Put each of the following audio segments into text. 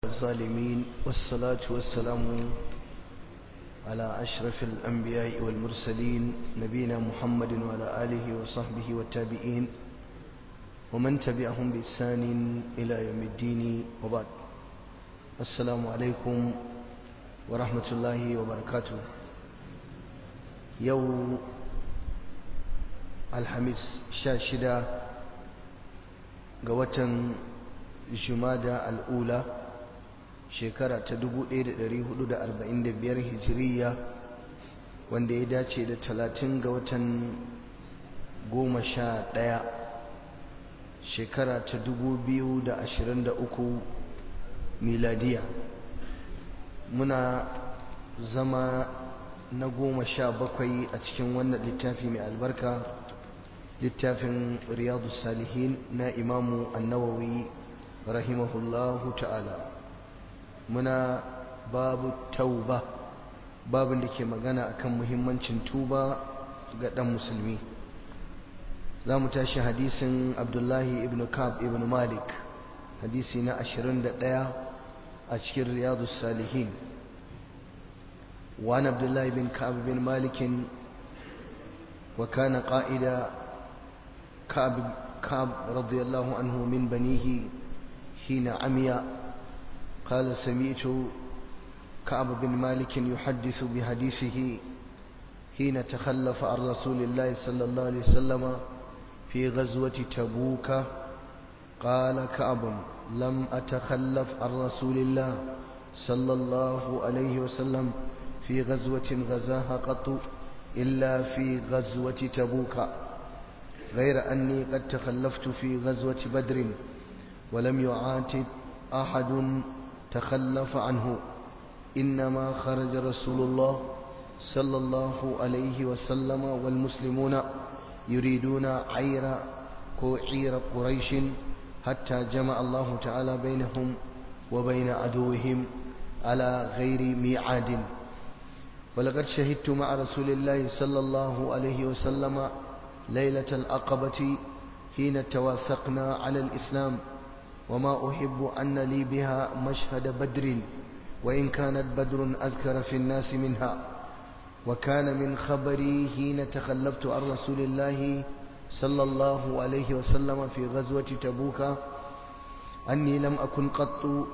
الظالمين والصلاة والسلام على أشرف الأنبياء والمرسلين نبينا محمد وعلى آله وصحبه والتابعين ومن تبعهم بإحسان إلى يوم الدين وبعد السلام عليكم ورحمة الله وبركاته يوم الحميس شاشدة قوة jumada al'ula shekara ta 1445 hijiriya wanda ya dace da 30 ga watan 11 shekara ta 2023 miladiya muna zama na goma sha bakwai a cikin wannan littafi mai albarka littafin riyadu salihin na imamu annawawi rahimahullahu ta'ala muna babu tauba babin da ke magana akan muhimmancin tuba ga ɗan musulmi za mu tashi hadisin abdullahi ibn kab ibn malik hadisi na 21 a cikin riyadu salihin وعن عبد الله بن كعب بن مالك وكان قائد كعب, كعب رضي الله عنه من بنيه حين عمي قال سمعت كعب بن مالك يحدث بحديثه حين تخلف عن رسول الله صلى الله عليه وسلم في غزوة تبوك قال كعب لم أتخلف عن رسول الله صلى الله عليه وسلم في غزوة غزاها قط إلا في غزوة تبوك غير أني قد تخلفت في غزوة بدر ولم يعاتب أحد تخلف عنه إنما خرج رسول الله صلى الله عليه وسلم والمسلمون يريدون عير عير قريش حتى جمع الله تعالى بينهم وبين عدوهم على غير ميعاد ولقد شهدت مع رسول الله صلى الله عليه وسلم ليلة العقبة حين تواثقنا على الإسلام وما أحب أن لي بها مشهد بدر وإن كانت بدر أذكر في الناس منها وكان من خبري حين تخلفت عن رسول الله صلى الله عليه وسلم في غزوة تبوك أني لم أكن قط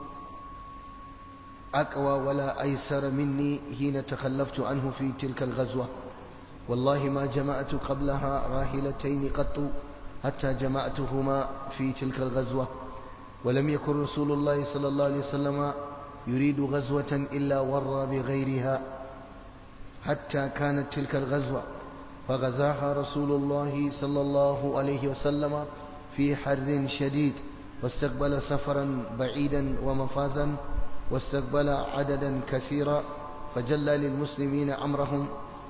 أقوى ولا أيسر مني حين تخلفت عنه في تلك الغزوة والله ما جمعت قبلها راحلتين قط حتى جمعتهما في تلك الغزوة ولم يكن رسول الله صلى الله عليه وسلم يريد غزوة إلا ورى بغيرها حتى كانت تلك الغزوة فغزاها رسول الله صلى الله عليه وسلم في حر شديد واستقبل سفرا بعيدا ومفازا واستقبل عددا كثيرا فجلى للمسلمين أمرهم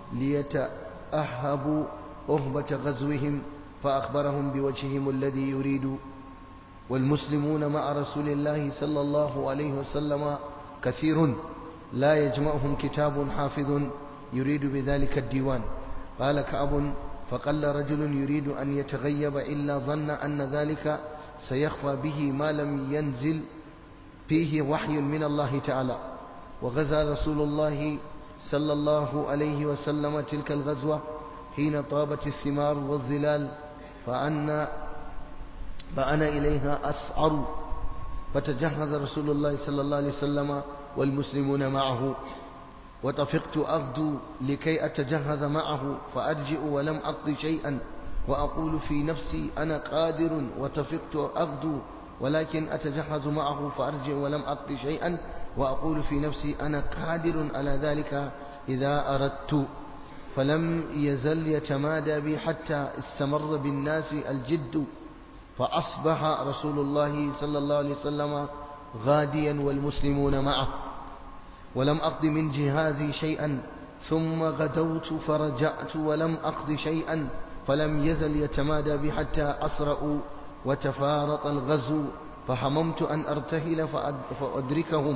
ليتأهبوا أهبة غزوهم فأخبرهم بوجههم الذي يريد والمسلمون مع رسول الله صلى الله عليه وسلم كثير لا يجمعهم كتاب حافظ يريد بذلك الديوان قال كعب فقل رجل يريد أن يتغيب إلا ظن أن ذلك سيخفى به ما لم ينزل فيه وحي من الله تعالى وغزا رسول الله صلى الله عليه وسلم تلك الغزوة حين طابت الثمار والظلال فأن فأنا إليها أسعر فتجهز رسول الله صلى الله عليه وسلم والمسلمون معه وطفقت أغدو لكي أتجهز معه فأرجع ولم أقض شيئا وأقول في نفسي أنا قادر وطفقت أغدو ولكن أتجهز معه فأرجع ولم أقض شيئا وأقول في نفسي أنا قادر على ذلك إذا أردت فلم يزل يتمادى بي حتى استمر بالناس الجد فأصبح رسول الله صلى الله عليه وسلم غاديا والمسلمون معه ولم أقض من جهازي شيئا ثم غدوت فرجعت ولم أقض شيئا فلم يزل يتمادى بي حتى أسرأوا وتفارط الغزو فحممت أن أرتهل فأدركهم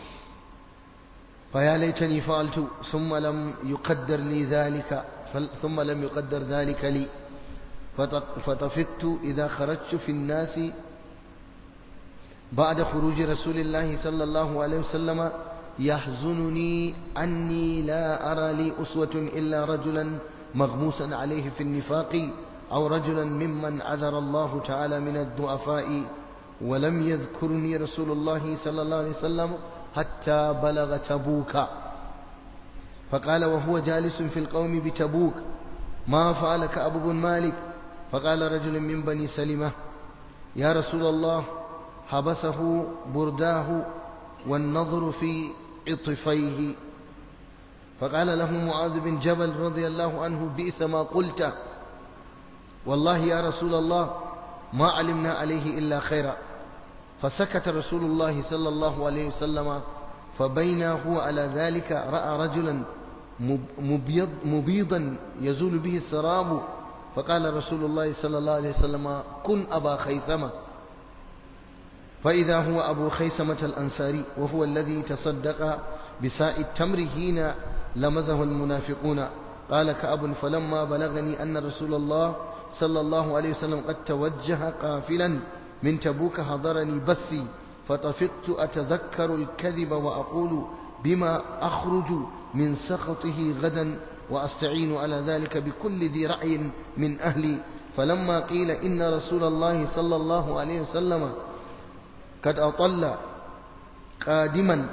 فيا ليتني فعلت ثم لم يقدر لي ذلك ثم لم يقدر ذلك لي فطفقت إذا خرجت في الناس بعد خروج رسول الله صلى الله عليه وسلم يحزنني أني لا أرى لي أسوة إلا رجلا مغموسا عليه في النفاق أو رجلا ممن عذر الله تعالى من الضعفاء ولم يذكرني رسول الله صلى الله عليه وسلم حتى بلغ تبوك فقال وهو جالس في القوم بتبوك ما فعل كعب بن مالك فقال رجل من بني سلمة يا رسول الله حبسه برداه والنظر في عطفيه فقال له معاذ بن جبل رضي الله عنه بئس ما قلت والله يا رسول الله ما علمنا عليه إلا خيرا فسكت رسول الله صلى الله عليه وسلم فبينا هو على ذلك رأى رجلا مبيض مبيضا يزول به السراب فقال رسول الله صلى الله عليه وسلم كن أبا خيثمة فإذا هو أبو خيثمة الأنصاري وهو الذي تصدق بساء التمر حين لمزه المنافقون قال كأب فلما بلغني أن رسول الله صلى الله عليه وسلم قد توجه قافلا من تبوك حضرني بثي فطفقت أتذكر الكذب وأقول بما أخرج من سخطه غدا وأستعين على ذلك بكل ذي رأي من أهلي فلما قيل إن رسول الله صلى الله عليه وسلم قد أطل قادما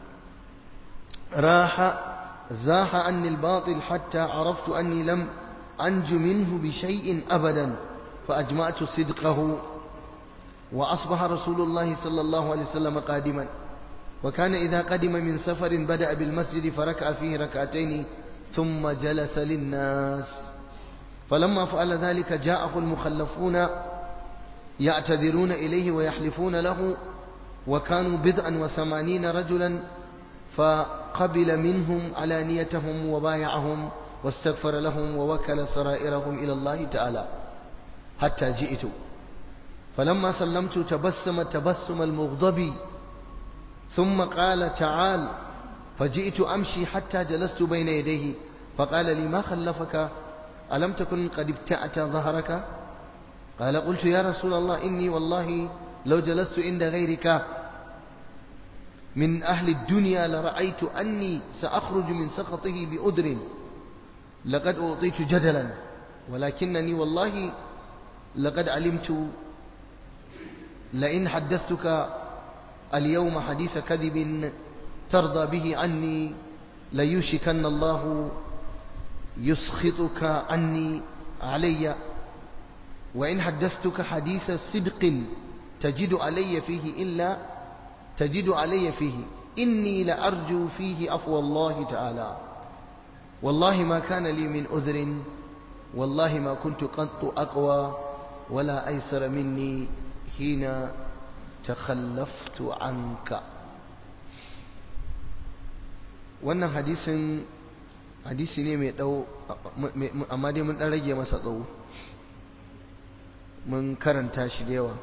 راح زاح عني الباطل حتى عرفت أني لم أنج منه بشيء أبدا فأجمعت صدقه وأصبح رسول الله صلى الله عليه وسلم قادما وكان إذا قدم من سفر بدأ بالمسجد فركع فيه ركعتين ثم جلس للناس فلما فعل ذلك جاءه المخلفون يعتذرون إليه ويحلفون له وكانوا بضعا وثمانين رجلا فقبل منهم علانيتهم وبايعهم واستغفر لهم ووكل سرائرهم إلى الله تعالى حتى جئت فلما سلمت تبسم تبسم المغضب ثم قال تعال فجئت أمشي حتى جلست بين يديه فقال لي ما خلفك ألم تكن قد ابتعت ظهرك قال قلت يا رسول الله إني والله لو جلست عند غيرك من أهل الدنيا لرأيت أني سأخرج من سخطه بأدر لقد أعطيت جدلا ولكنني والله لقد علمت لئن حدثتك اليوم حديث كذب ترضى به عني ليوشكن الله يسخطك عني علي وإن حدثتك حديث صدق تجد علي فيه إلا تجد علي فيه إني لأرجو فيه عفو الله تعالى والله ما كان لي من أذر والله ما كنت قط أقوى ولا أيسر مني حين تخلفت عنك wannan hadisin hadisi ne mai dau amma dai mun dan rage masa tsawo mun karanta shi da yawa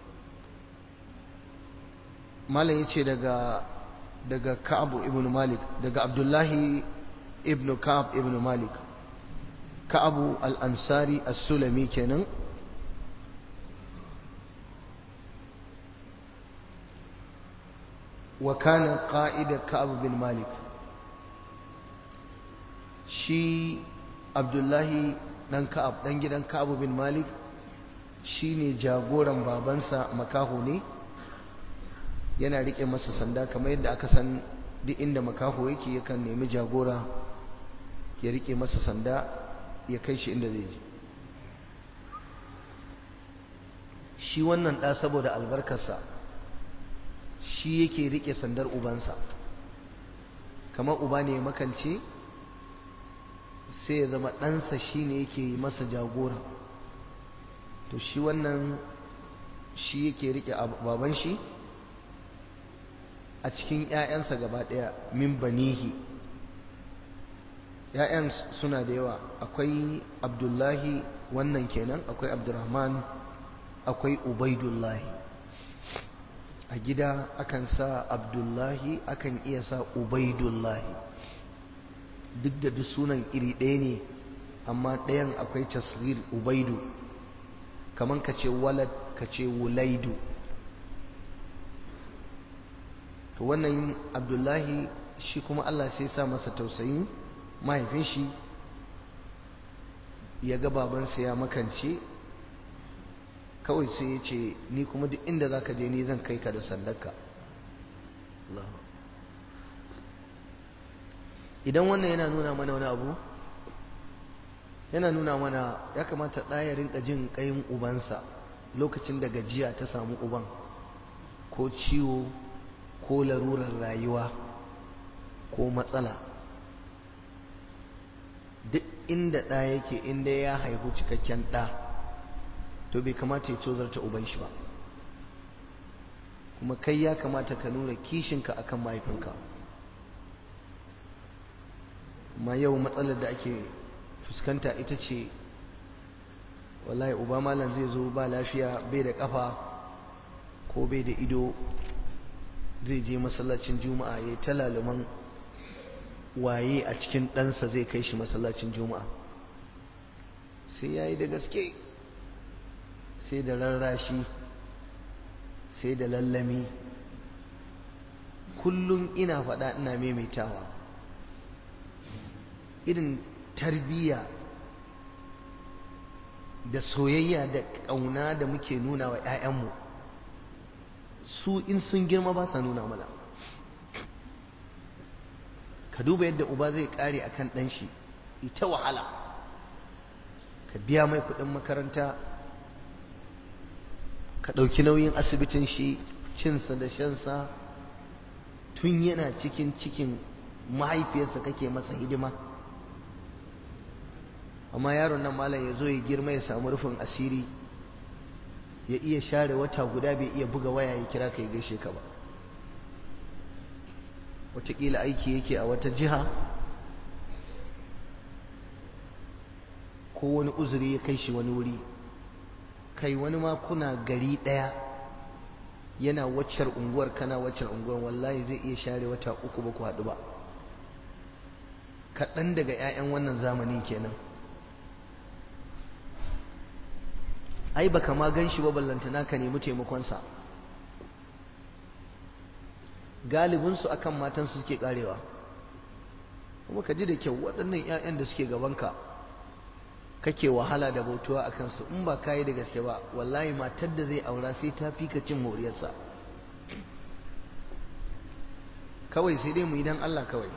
malam yace daga daga Ka'ab ibn Malik daga Abdullahi ibn Ka'ab ibn Malik Ka'ab al-Ansari as-Sulami kenan وكان قائد كعب بن مالك shi abdullahi dan ka'ab dan gidan ka'ab bin malik shine jagoran babansa makaho ne yana rike masa sanda kamar yadda aka san duk inda makaho yake yakan nemi jagora ya rike masa sanda ya kai shi inda zai je shi wannan ɗa saboda albarkarsa shi yake rike sandar ubansa kamar uba ne ya makance sai ya zama ɗansa shi ne yake masa jagora to shi wannan shi yake rike baban shi a cikin ‘ya'yansa gaba ɗaya min banihi ‘ya'yan suna da yawa akwai abdullahi wannan kenan akwai abdurrahman akwai ubaidullahi a gida akan sa abdullahi akan iya sa ubaidullahi duk da duk sunan iri ɗaya ne amma ɗayan akwai tasghir ubaidu kaman ka ce walad ka ce wulaidu to wannan abdullahi shi kuma Allah sai sa masa tausayin mahaifin shi ya ga babansa ya makance kawai sai ya ce ni kuma duk inda za ka je ni zan kai ka da sandarka idan wannan yana nuna mana wani abu yana nuna mana ya kamata ɗaya rinka jin ƙayin ubansa lokacin da gajiya ta samu uban ko ciwo ko larurar rayuwa ko matsala duk inda ɗa yake inda ya haihu cikakken ɗa to bai kamata ya cozarta uban shi ba kuma kai ya kamata ka nuna kishinka akan mahaifinka amma yau matsalar da ake fuskanta ita ce wallahi uba malam zai zo ba lafiya bai da kafa ko bai da ido zai je masallacin juma'a ya yi talaluman waye a cikin ɗansa zai kai shi masallacin juma'a sai ya yi da gaske sai da rarrashi sai da lallami kullum ina faɗa ina maimaitawa irin tarbiyya da soyayya da ƙauna da muke nuna wa 'ya'yanmu su in sun girma ba sa nuna mana ka duba yadda uba zai ƙare a kan ɗanshi ita wahala ka biya mai kuɗin makaranta ka ɗauki nauyin asibitin shi cinsa da shansa tun yana cikin cikin mahaifiyarsa kake masa hidima amma yaron nan malam ya zo ya girma ya samu rufin asiri ya iya share wata guda bai iya buga waya ya kira ka ya gaishe ka ba wataƙila aiki yake a wata jiha ko wani uzuri ya kai shi wani wuri kai wani ma kuna gari ɗaya yana waccar unguwar kana waccar unguwar wallahi zai iya share wata uku ba ku haɗu ba kaɗan daga 'ya'yan wannan zamanin kenan ai baka ma gan shi ba ballantana ka nemi taimakonsa galibinsu akan matansu suke karewa kuma ka ji da kyau waɗannan 'ya'yan da suke gabanka kake wahala da bautuwa a kansu in ba kayi da gaske ba wallahi matar da zai aura sai ta fi ka cin moriyarsa kawai sai dai mu idan Allah kawai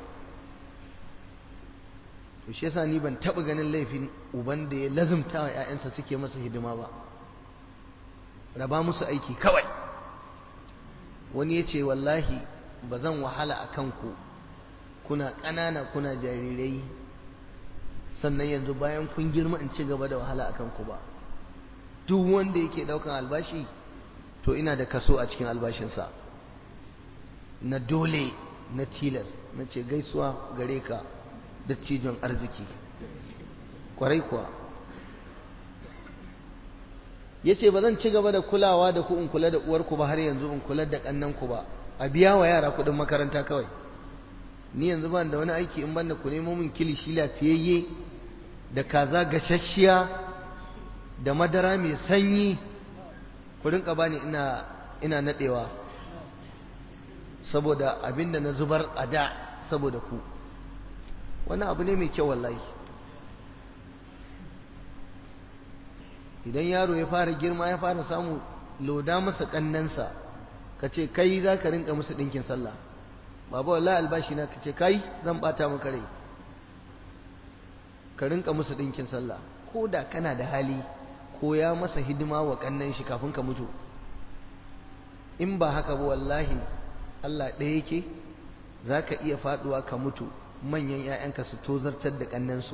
to shi yasa ni ban taɓa ganin laifin uban da ya lazumta wa 'ya'yansa suke masa hidima ba raba musu aiki kawai wani ya ce wallahi ba zan wahala a kanku kuna ƙanana kuna jarirai sannan yanzu bayan kun girma in ci gaba da wahala a kanku ba duk wanda yake ɗaukan albashi to ina da kaso a cikin albashinsa na dole na tilas na ce gaisuwa gare ka dattijon arziki kwarai kuwa ya ce ba zan ci gaba da kulawa da ku in kula da uwarku ba har yanzu in kula da ƙannanku ba a biya wa yara kuɗin makaranta kawai ni yanzu ban da wani aiki in banda ku nemo min kilishi lafiyayye da kaza gashashiya da madara mai sanyi ku rinka bani ina ina nadewa saboda abinda na zubar a da saboda ku wani abu ne mai kyau wallahi idan yaro ya fara girma ya fara samu loda masa kannansa ka ce kai za ka rinka musu ɗinkin sallah baba wallahi albashi na ka ce kai zan bata maka rai ka rinka musu ɗinkin sallah ko da kana da hali ko ya masa hidima wa kannan shi kafin ka mutu in ba haka ba wallahi Allah ɗaya yake za ka iya faɗuwa ka mutu manyan 'ya'yanka su tozartar da ƙannansu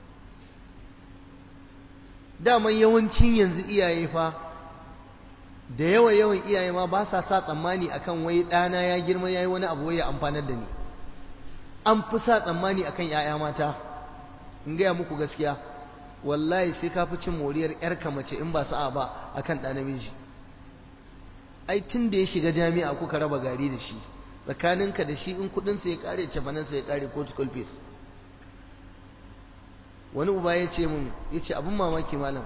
daman yawancin yanzu iyaye fa da yawa yawan iyaye ma ba sa sa tsammani akan wai ɗana ya girma ya yi wani abu wai ya amfanar da ni an fi sa tsammani akan 'ya'ya mata in gaya muku gaskiya wallahi sai ka fi cin moriyar 'yarka mace in ba sa'a ba akan ɗa namiji ai tun da ya shiga jami'a kuka raba gari da shi tsakaninka da shi in kuɗinsa ya ƙare cefanansa ya ƙare ko school fees wani uba ya ce mun ya ce abin mamaki malam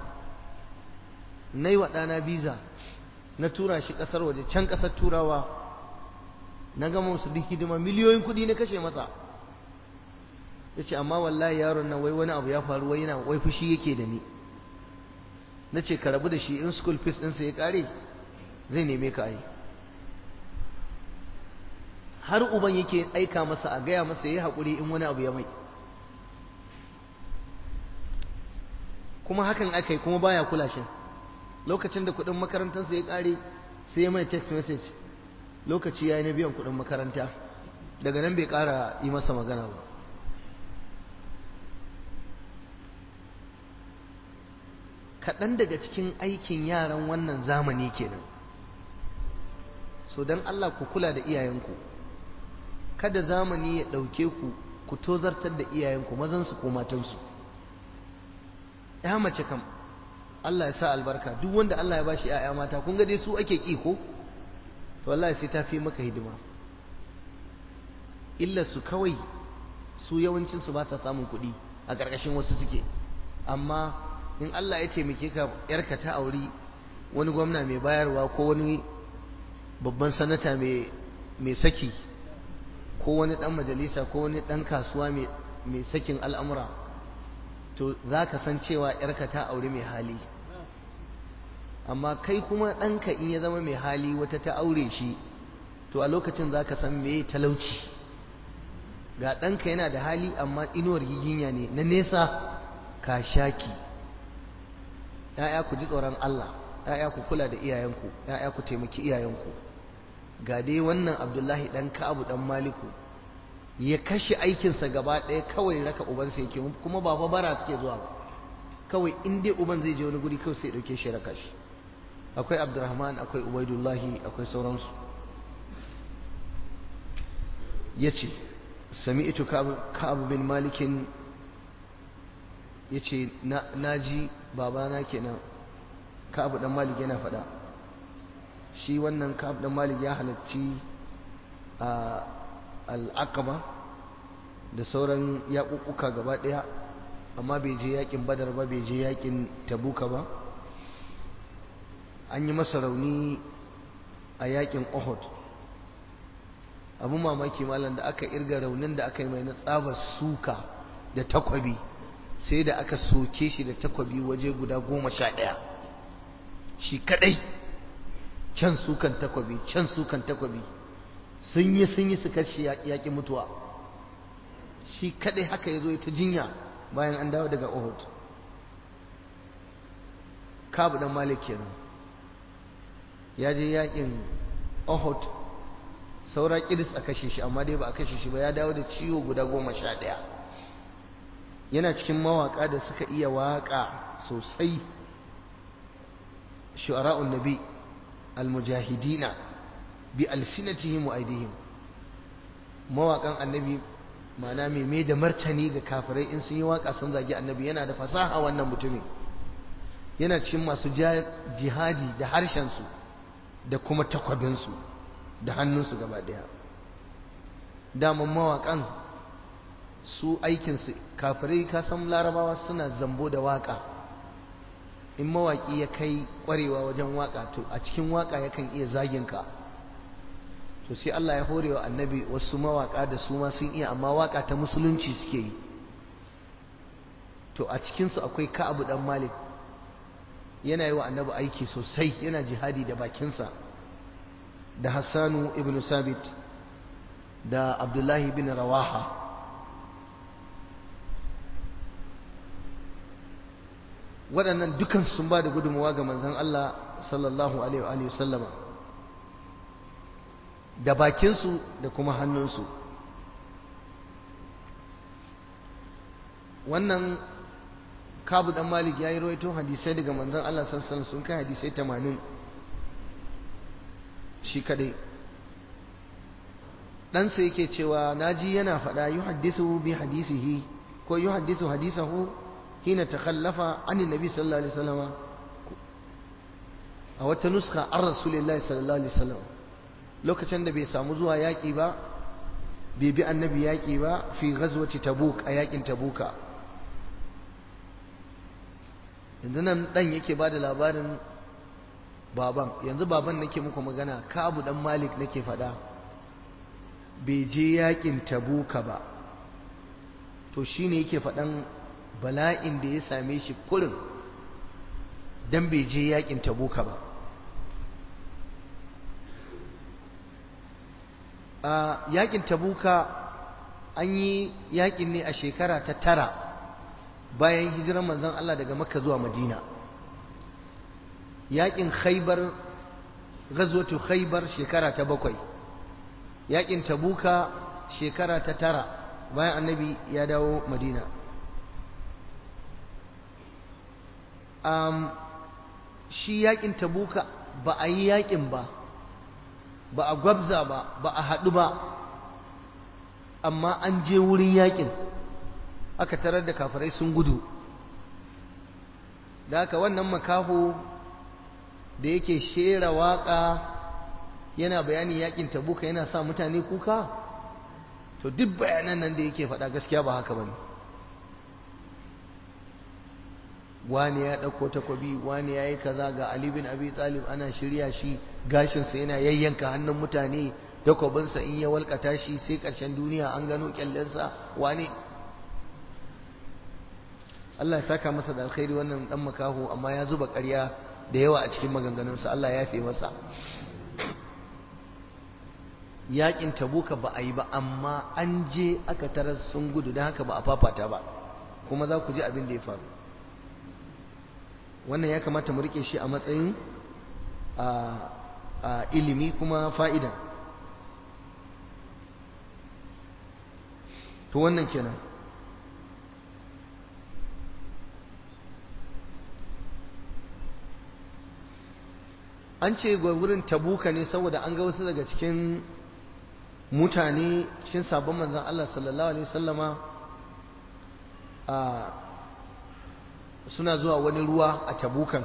na yi wa ɗana biza na tura shi ƙasar waje can ƙasar turawa na gama musu duk hidima miliyoyin kuɗi na kashe masa ya ce amma wallahi yaron nan wai wani abu ya faru wai yana wai fushi yake da ni na ce ka rabu da shi in school fees ɗinsa ya ƙare zai neme ka ai har uban yake aika masa a gaya masa ya haƙuri in wani abu ya mai kuma hakan aka yi kuma baya kula shi lokacin da kuɗin makarantarsa ya ƙare sai ya mai text message lokaci ya yi na biyan kuɗin makaranta daga nan bai ƙara yi masa magana ba kaɗan daga cikin aikin yaran wannan zamani kenan so don Allah ku kula da iyayenku kada zamani ya ɗauke ku ku tozartar da iyayenku mazansu ko matansu ya mace kam Allah ya sa albarka duk wanda Allah ya bashi ‘ya'ya mata kun ga dai su ake ƙi ko to wallahi sai ta fi maka hidima illar su kawai su yawancinsu ba sa samun kuɗi a ƙarƙashin wasu suke amma in Allah ya taimake ka yarka ta auri wani gwamna mai bayarwa ko wani babban sanata mai saki ko wani dan majalisa ko wani dan kasuwa mai sakin al'amura to za ka san cewa yarka ta auri mai hali amma kai kuma ɗanka in ya zama mai hali wata ta aure shi to a lokacin za ka san me talauci ga ɗanka yana da hali amma inuwar giginya ne na nesa ka shaki ‘ya'ya ku ji tsoron Allah ‘ya'ya ku kula da iyayenku ‘ya'ya ku taimaki iyayenku ga dai wannan abdullahi ɗan ka'abu ɗan maliku ya kashe aikinsa gaba ɗaya kawai raka ubansa yake kuma ba fa bara suke zuwa ba kawai in dai uban zai je wani guri kawai sai ɗauke shi raka shi akwai abdurrahman akwai ubaidullahi akwai sauransu ya ce sami'tu ka'abu bin malikin ya ce na ji babana kenan ka'abu dan malik yana faɗa shi wannan ka'abu dan malik ya halarci a al'aqaba da sauran yaƙuƙuka gaba ɗaya amma bai je yaƙin badar ba bai je yaƙin tabuka ba an yi masa rauni a yaƙin uhud abu mamaki malam da aka irga raunin da aka yi mai na tsabar suka da takwabi sai da aka soke shi da takwabi waje guda goma sha ɗaya shi kadai can sukan takwabi can sukan takwabi sun yi sun yi su kashi yaƙi mutuwa shi kadai haka ya zo ta jinya bayan an dawo daga Uhud kabu dan malik kenan ya je yaƙin Uhud saura kiris a kashe shi amma dai ba a kashe shi ba ya dawo da ciwo guda goma sha ɗaya yana cikin mawaƙa da suka iya waƙa sosai shu'ara'un nabi almujahidina bi alsinatihim wa aidihim mawaƙan annabi ma'ana mai mai da martani ga kafirai in sun yi waƙa sun zagi annabi yana da fasaha wannan mutumin yana cikin masu jihadi da harshensu da kuma takwabinsu da hannunsu gaba ɗaya daman mawaƙan su aikinsu kafirai kasan larabawa suna zambo da waƙa in mawaƙi ya kai ƙwarewa wajen waƙa to a cikin waƙa yakan iya zaginka to sai Allah ya hore wa annabi wasu mawaƙa da su ma sun iya amma waƙa ta musulunci suke yi to a cikinsu akwai ka'abu dan malik yana yi wa annabi aiki sosai yana jihadi da bakinsa da hassanu ibn sabit da abdullahi bin rawaha waɗannan dukan sun ba da gudunmawa ga manzon Allah sallallahu alaihi wa sallama da bakinsu da kuma hannunsu wannan kabu dan malik ya yi rawaito hadisai daga manzon Allah sallallahu sun kai hadisai 80 shi kadai ɗansa yake cewa naji yana faɗa yi haddisu bi hadisihi ko yi haddisu hadisahu hina takhallafa an nabi sallallahu alaihi wasallam a wata nuska an rasulillahi sallallahu alaihi wasallam lokacin da bai samu zuwa yaƙi ba bai bi annabi yaƙi ba fi ghazwati tabuk a yaƙin tabuka yanzu nan dan yake ba da labarin baban yanzu baban nake muku magana kabu dan malik nake faɗa bai je yakin tabuka ba to shine yake faɗan bala'in da ya same shi kurin dan bai je yakin tabuka ba a yakin tabuka an yi yakin ne a shekara ta tara bayan hijiran manzon Allah daga makka zuwa madina yakin khaybar ghazwatu khaybar shekara ta bakwai yakin tabuka shekara ta tara bayan annabi ya dawo madina um, shi yakin tabuka ba a yi yakin ba ba a gwabza ba ba a haɗu ba amma an je wurin yakin aka tarar da kafirai sun gudu da haka wannan makaho da yake shera waka yana bayani yakin tabuka yana sa mutane kuka to duk bayanan nan da yake faɗa gaskiya ba haka bane wani ya ɗauko takobi wani ya yi kaza ga Ali bin Abi Talib ana shirya shi gashinsa yana yayyanka hannun mutane takobinsa in ya walƙata shi sai ƙarshen duniya an gano ƙyallensa wani Allah ya saka masa da alkhairi wannan dan makaho amma ya zuba ƙarya da yawa a cikin maganganunsa Allah ya fi masa yakin tabuka ba a yi ba amma an je aka tarar sun gudu don haka ba a fafata ba kuma za ku ji abin da ya faru wannan ya kamata mu rike shi a matsayin a ilimi kuma fa'ida to wannan kenan an ce wurin tabuka ne saboda an ga wasu daga cikin mutane cikin sabon manzan Allah sallallahu alaihi wasallama a suna zuwa wani ruwa a tabukan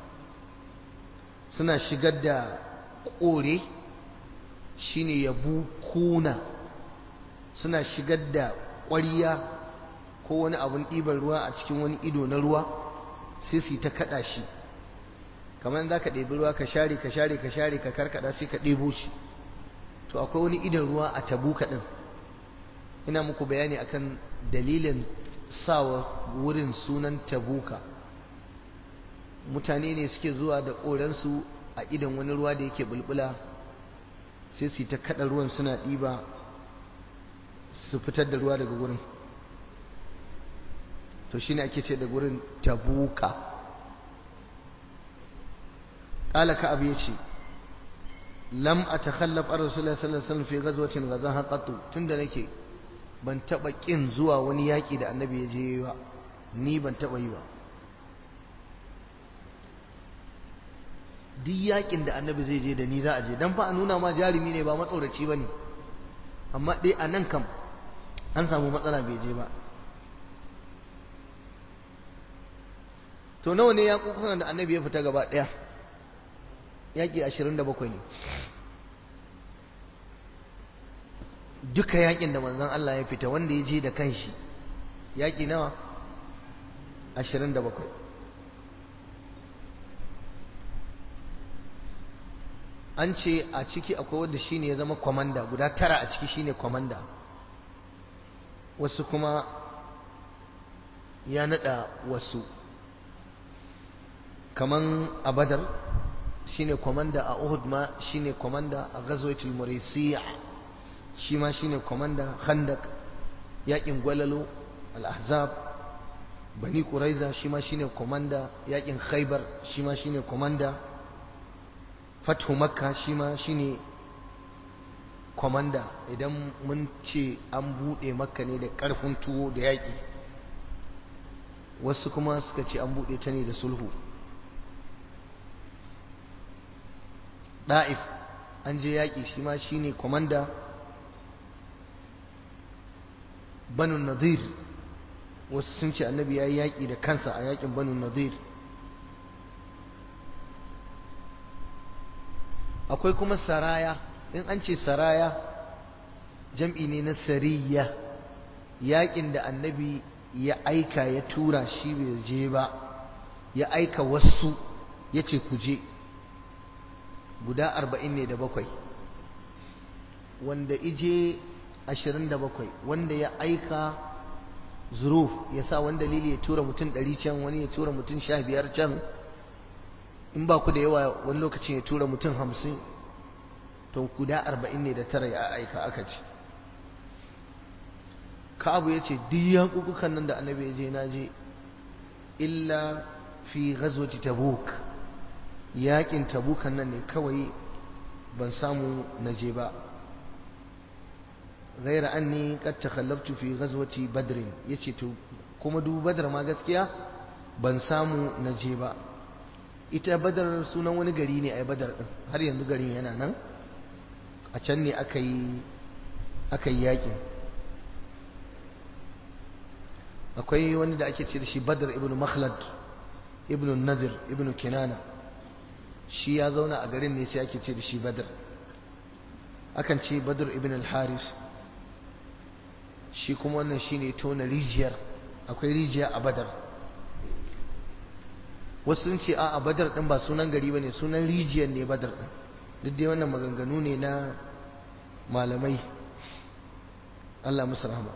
suna shigar da kore shine yabu kuna suna shigar da ƙwariya ko wani abun ɗiban ruwa a cikin wani ido na ruwa sai su yi ta kaɗa shi kamar za ka ɗebi ruwa ka share ka share ka share ka karkada sai ka ɗebo shi to akwai wani idan ruwa a tabuka ɗin ina muku bayani akan dalilin sawa wurin sunan tabuka mutane ne suke zuwa da ƙoransu a idan wani ruwa da yake bulbula sai su yi ta kaɗa ruwan suna ɗiba su fitar da ruwa daga wurin to shine ake ce da gurin tabuka قال كعب يشي لم أتخلف عن رسول الله صلى الله عليه وسلم في غزوة غزاها قط تند nake ban taba kin zuwa wani yaki da annabi ya je ba ni ban taba yi ba duk yakin da annabi zai je da ni za a je dan fa a nuna ma jarumi ne ba matsoraci ba ne amma dai a nan kam an samu matsala bai je ba to nawa ne ya kukan da annabi ya fita gaba ɗaya yaƙi ashirin da bakwai ne duka yaƙin da manzon Allah ya fita wanda ya je da kanshi yaƙi nawa ashirin da bakwai an ce a ciki akwai wanda shine ya zama kwamanda guda tara a ciki shine kwamanda wasu kuma ya nada wasu kaman a badar shine komanda a Uhud ma shine komanda a Ghazwatul Muraysiyah shi ma shine komanda Khandaq yakin Gwalalo Al-Ahzab Bani Quraiza shi ma shine komanda yakin Khaybar shi ma shine komanda Fathu Makka shi ma shine komanda idan mun ce an bude Makka ne da karfin tuwo da yaki wasu kuma suka ce an bude ta ne da sulhu ɗa'if an je yaƙi shi ma shi ne kwamanda banu nadir wasu sun ce annabi ya yi yaƙi da kansa a yaƙin banu nadir akwai kuma saraya in an ce saraya jam'i ne na sariya yaƙin da annabi ya aika ya tura shi bai je ba ya aika wasu ya ce ku je guda arba'in ne da bakwai wanda ije 27 wanda ya aika zuruf ya sa wani dalili ya tura mutum 100 can wani ya tura mutum 15 can in ba ku da yawa wani lokacin ya tura mutum 50 to guda 40 ne da tara ya aika aka ce Ka'abu ya ce duk yaƙuƙukan nan da annabi ya je na je illa fi ghazwati tabuk yaƙin tabukan nan ne kawai ban samu na je ba ghaira anni qad takhallaftu fi ghazwati badr yace to kuma duk badar ma gaskiya ban samu na je ba ita badar sunan wani gari ne ai badar din har yanzu garin yana nan a can ne aka yi aka yi yaƙin akwai wani da ake ce da shi badar ibn makhlad ibn nazir ibn kinana shi ya zauna a garin ne sai ake ce da shi badar akan ce badar ibn al-haris shi kuma wannan shi ne tona rijiyar akwai rijiya a badar wasu sun ce a badar din ba sunan gari ba ne sunan rijiyar ne badar din duk dai wannan maganganu ne na malamai Allah musu rahama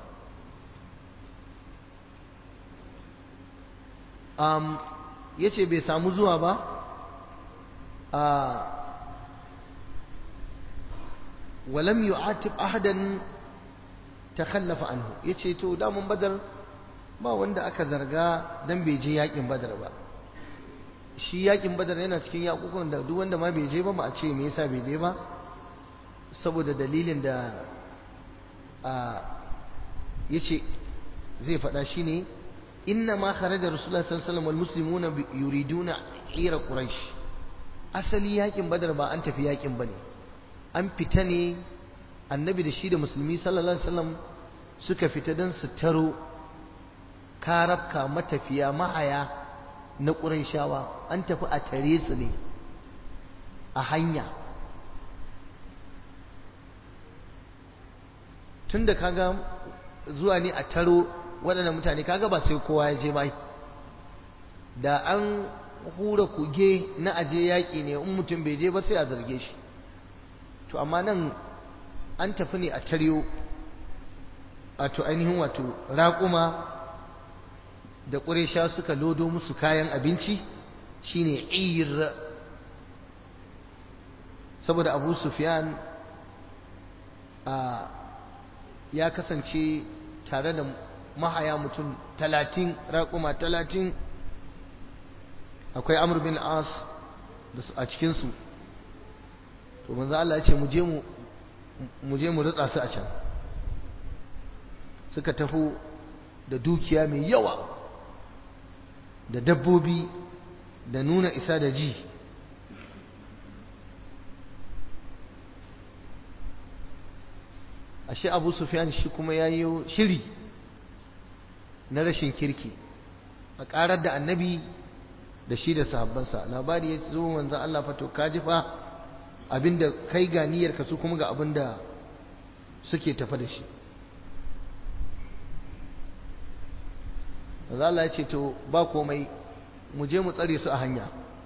um, ya ce bai samu zuwa ba a walam yu'atib ahadan takhallafa anhu yace to damun badar ba wanda aka zarga dan bai je yakin badar ba shi yakin badar yana cikin yakukan da duk wanda ma bai je ba ba a ce me yasa bai je ba saboda dalilin da a yace zai faɗa shine inna ma kharaja rasulullah sallallahu alaihi wasallam wal muslimuna yuriduna ira quraish asali yakin badar ba an tafi yakin bane an fita ne annabi da shi da musulmi sallallahu alaihi wasallam suka fita don su taro karabka matafiya mahaya na ƙurayshawa an tafi a tare su ne a hanya tun da kaga zuwa ne a taro waɗannan mutane kaga ba sai kowa ya je ba da an hura kuge na aje yaƙi ne in mutum bai je ba sai a zarge shi to amma nan an tafi ne a taryo wato ainihin wato raƙuma da ƙuresha suka lodo musu kayan abinci shine ir saboda abu sufyan a ya kasance tare da mahaya mutum talatin raƙuma talatin akwai amur bin as a cikinsu to manzo Allah ya ce mu je mu mu je mu ritsa su a can suka taho da dukiya mai yawa da dabbobi da nuna isa da ji ashe abu sufyan shi kuma ya yi shiri na rashin kirki a ƙarar da annabi da shi da sahabbansa labari ya zo manzan Allah fato kaji fa abinda kai ga niyyarka su kuma ga abinda suke tafa da shi manzan Allah ya ce to ba komai mu je mu tsare su a hanya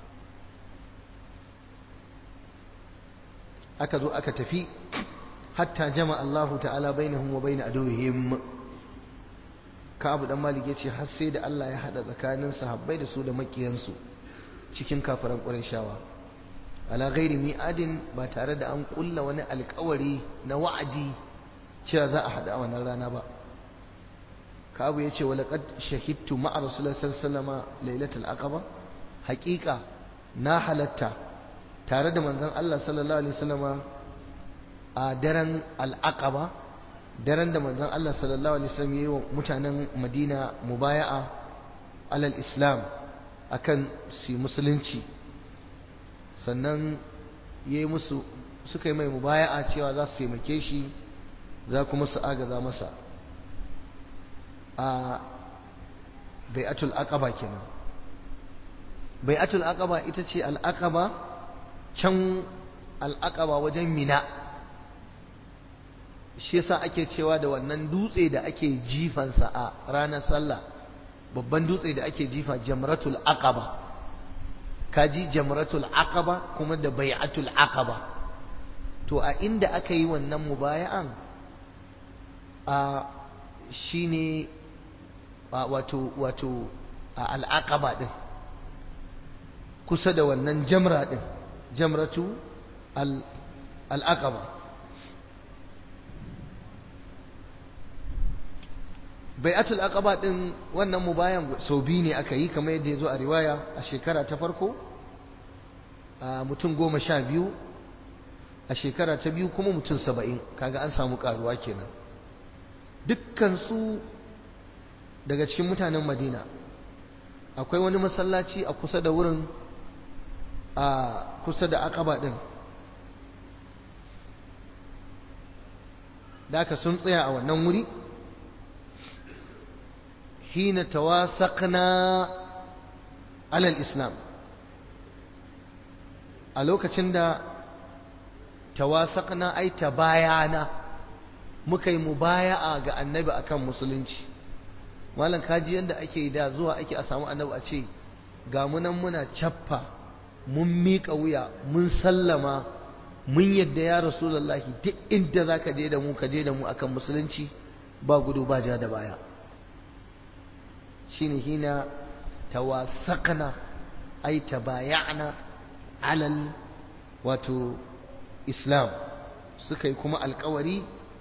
aka zo aka tafi hatta jama Allah ta'ala bainahum wa bain aduwwihim Ka'ab dan Malik yace har sai da Allah ya hada tsakanin sahabbai da su da makiyansu cikin kafiran Qurayshawa ala ghairi mi'adin ba tare da an kulla wani alƙawari na wa'adi cewa za a hada a wannan rana ba Ka'ab yace wa laqad shahidtu ma'a Rasulullahi sallallahu alaihi wasallam lailatul aqaba haqiqa na halatta tare da manzon Allah sallallahu alaihi wasallama a daren al'aqaba daren da manzon Allah sallallahu alaihi wasallam yayi wa mutanen Madina mubaya'a alal Islam akan su musulunci sannan yayi musu suka yi mai mubaya'a cewa za su taimake shi za kuma su agaza masa a bai'atul aqaba kenan bai'atul aqaba ita ce al'aqaba can al'aqaba wajen mina shi yasa ake cewa da wannan dutse da ake jifansa a ranar sallah babban dutse da ake jifa jamratul aqaba kaji jamratul aqaba kuma da bai'atul aqaba to a inda aka yi wannan mubaya'an a shine wato wato al'aqaba din kusa da wannan jamra din jamratu al'aqaba bai'atul aqaba din wannan mubayan sau biyu ne aka yi kamar yadda ya zo a riwaya a shekara ta farko mutum goma sha biyu a shekara ta biyu kuma mutum saba'in kaga an samu karuwa kenan dukkansu daga cikin mutanen madina akwai wani masallaci a kusa da wurin a kusa da akaba din da aka sun tsaya a wannan wuri hina tawasaqna alal islam a lokacin da tawasaqna ai tabayana muka yi mubaya'a ga annabi akan musulunci malam kaji yanda ake da zuwa ake a samu annabi a ce ga munan muna cappa mun miƙa wuya mun sallama mun yadda ya rasulullahi duk inda za ka je da mu ka je da mu akan musulunci ba gudu ba ja da baya shine hina tawasaqna ay tabaya'na alal wato islam suka yi kuma alkawari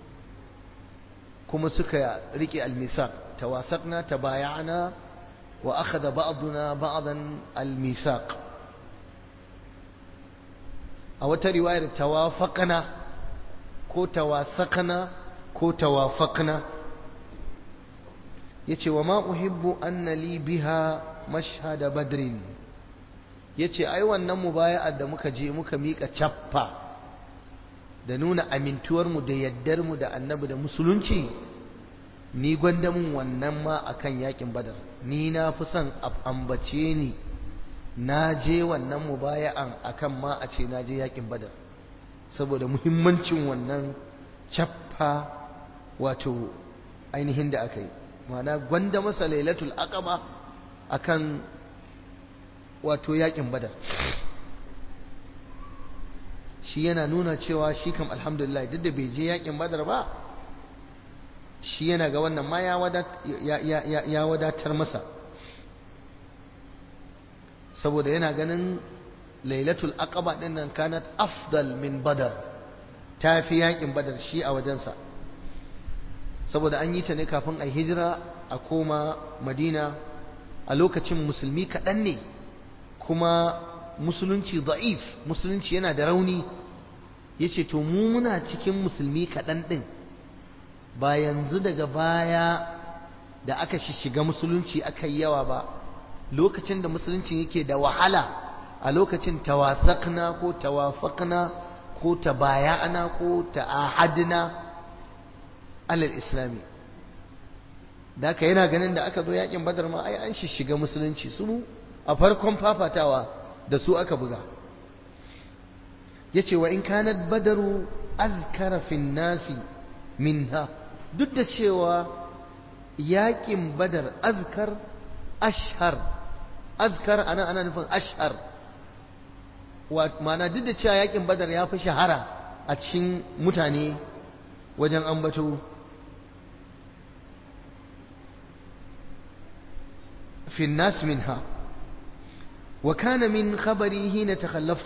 kuma suka rike almisaq tawasaqna tabaya'na wa akhadha ba'duna ba'dan almisaq a wata riwayar tawafaqna ko tawasaqna ko tawafaqna yace wa ma uhibbu anna li biha mashhad badrin yace ai wannan mubaya'ar da muka je muka mika cappa da nuna amintuwar mu da yaddar mu da annabi da musulunci ni gwanda mun wannan ma akan yakin badar ni na fi son ambace ni na je wannan mubaya'an akan ma a ce na je yakin badar saboda muhimmancin wannan cappa wato ainihin da aka yi ma'ana gwanda masa lailatul aqaba akan wato yakin badar shi yana nuna cewa shi kam alhamdulillah duk da bai je yakin badar ba shi yana ga wannan ma ya wadatar masa saboda yana ganin lailatul aqaba din nan kanat afdal min badar ta fi yakin badar shi a wajensa saboda an yi ta ne kafin a hijira a koma madina a lokacin musulmi kaɗan ne kuma musulunci da'if musulunci yana da rauni ya ce to mu muna cikin musulmi kaɗan ɗin ba yanzu daga baya da aka shiga musulunci aka yi yawa ba lokacin da musulunci yake da wahala a lokacin tawasakna ko tawafakna ko tabaya'ana ko ta'ahadna alal islami da aka yana ganin da aka zo yakin badar ma ai an shiga musulunci su a farkon fafatawa da su aka buga yace wa in kanat badaru azkara fin nasi minha duk da cewa yakin badar azkar ashhar azkar ana ana nufin ashhar ma'ana duk da cewa yakin badar ya fi shahara a cikin mutane wajen ambato في الناس منها وكان من خبري حين تخلفت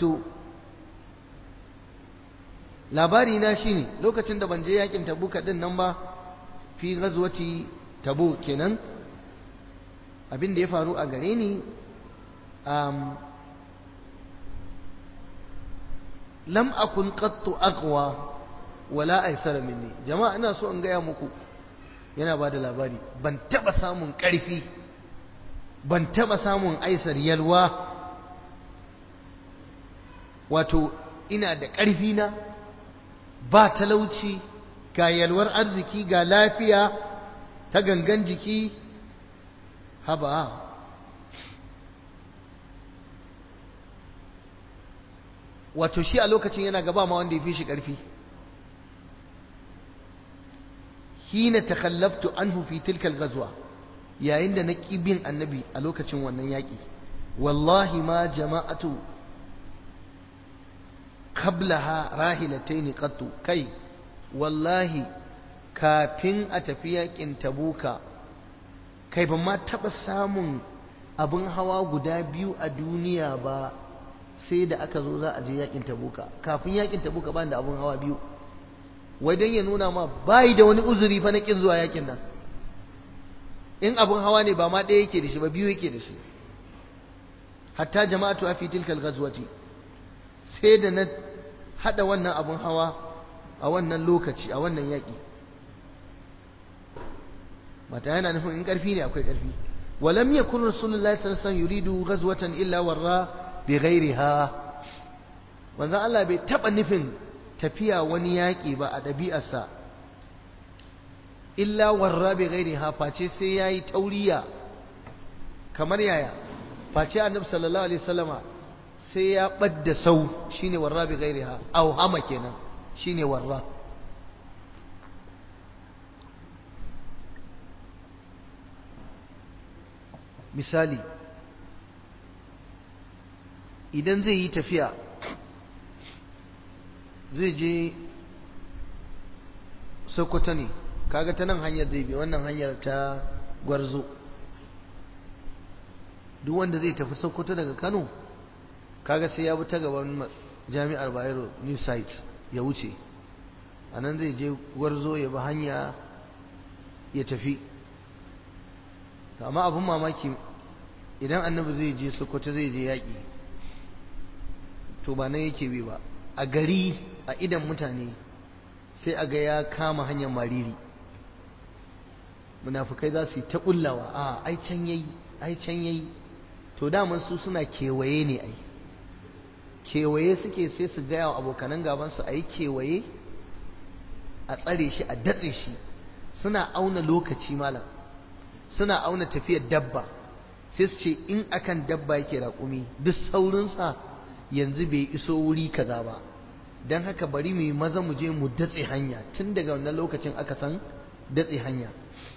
labari na shine lokacin da ban je yakin tabuka din nan ba fi ghazwati tabu kenan abin da ya faru a gare ni um, lam akun qattu aqwa wala aysara minni jama'a ina so in gaya muku yana ba da labari ban taba samun ƙarfi ban taba samun aisar yalwa wato ina da ƙarfi na ba talauci ga yalwar arziki ga lafiya ta gangan jiki haba wato shi a lokacin yana gaba ma wanda ya fi shi ƙarfi hina takhallaftu anhu fi tilkal ghazwa yayin da na bin annabi a lokacin wannan yaƙi wallahi ma jama'atu qablaha rahilataini qattu kai wallahi kafin a tafi yakin tabuka kai ban ma taɓa samun abin hawa guda biyu a duniya ba sai da aka zo za a je yakin tabuka kafin yakin tabuka ba da abin hawa biyu wai don ya nuna ma bai da wani uzuri fa na kin zuwa yakin nan in abin hawa ne ba ma ɗaya yake da shi ba biyu yake da shi hatta jama'atu a fi tilkal ghazwati sai da na hada wannan abin hawa a wannan lokaci a wannan yaƙi mata yana nufin in ƙarfi ne akwai ƙarfi walam yakun rasulullahi sallallahu alaihi wasallam yuridu ghazwatan illa warra bi ghairiha manzon Allah bai taba nufin tafiya wani yaƙi ba a ɗabi'arsa illa warra bi ghairiha face sai yayi tauriya kamar yaya face annabi sallallahu alaihi wasallama sai ya ɓadda sau shine warra bi ghairiha au hama kenan shine warra misali idan zai yi tafiya zai je sokoto ne kaga ta nan hanyar zai bi wannan hanyar ta gwarzo duk wanda zai tafi sokoto daga kano kaga sai ya bi ta gaban jami'ar bayero new site ya wuce a nan zai je gwarzo ya bi hanya ya tafi amma abin mamaki idan annabi zai je sokoto zai je yaƙi to ba nan yake bi ba a gari a idan mutane sai a ga ya kama hanyar mariri munafukai za su yi ta ƙullawa a ai can yayi ai can yayi to daman su suna kewaye ne ai kewaye suke sai su gaya wa abokanan gabansu a yi kewaye a tsare shi a datse shi suna auna lokaci malam suna auna tafiyar dabba sai su ce in akan dabba yake raƙumi duk saurinsa yanzu bai iso wuri kaza ba don haka bari mu yi maza mu je mu datse hanya tun daga wannan lokacin aka san datse hanya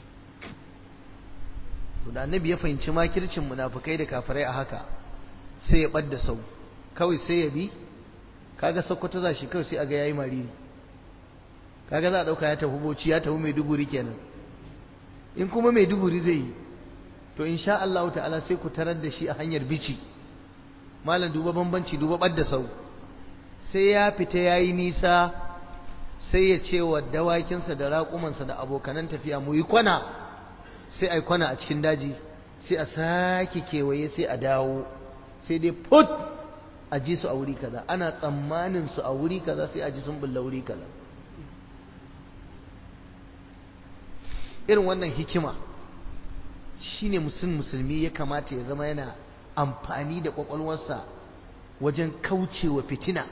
to da annabi ya fahimci makircin munafukai da kafirai a haka sai ya ɓadda sau kawai sai ya bi kaga sokoto za shi kawai sai a ga yayi mariri kaga za a ɗauka ya tafi boci ya tafi mai duguri kenan in kuma mai duguri zai yi to insha Allah ta'ala sai ku tarar da shi a hanyar bici malam duba bambanci duba ɓadda sau sai ya fita ya yi nisa sai ya ce wa dawakinsa da raƙumansa da abokanan tafiya mu yi kwana sai a yi kwana a cikin daji sai a sake kewaye sai a dawo sai dai put a ji su a wuri kaza ana tsammanin su a wuri kaza sai a ji sun bulla wuri kaza irin wannan hikima shine musulmi musulmi ya kamata ya zama yana amfani da kwakwalwarsa wajen kaucewa fitina